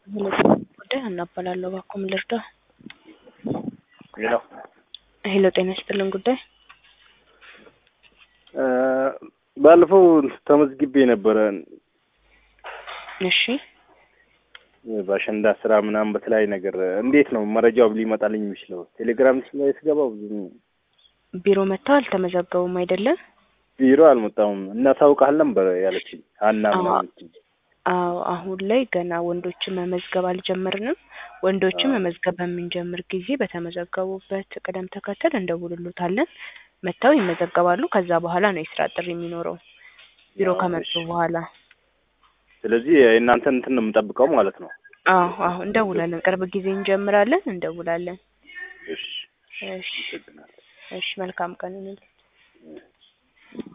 ጉዳይ እናባላለሁ እባክዎ ምን ልርዳው? ሄሎ ሄሎ ጤና ይስጥልን ጉዳይ ባለፈው ተመዝግቤ ነበረ እሺ በአሸንዳ ስራ ምናምን በተለያየ ነገር እንዴት ነው መረጃው ሊመጣልኝ የሚችለው? ቴሌግራም ላይ ስገባው ብዙ ቢሮ መጥተው አልተመዘገቡም አይደለም? ቢሮ አልመጣሁም እናሳውቃለን ነበር ያለችኝ ሀና ምናምን አዎ አሁን ላይ ገና ወንዶችን መመዝገብ አልጀመርንም። ወንዶችን መመዝገብ በምንጀምር ጊዜ በተመዘገቡበት ቅደም ተከተል እንደውልሎታለን። መጥተው ይመዘገባሉ። ከዛ በኋላ ነው የስራ ጥሪ የሚኖረው ቢሮ ከመጡ በኋላ። ስለዚህ የእናንተን እንትን ነው የምጠብቀው ማለት ነው። አዎ አዎ እንደውላለን። ቅርብ ጊዜ እንጀምራለን፣ እንደውላለን። እሺ እሺ አመሰግናለሁ። እሺ መልካም ቀን ይሁንልህ።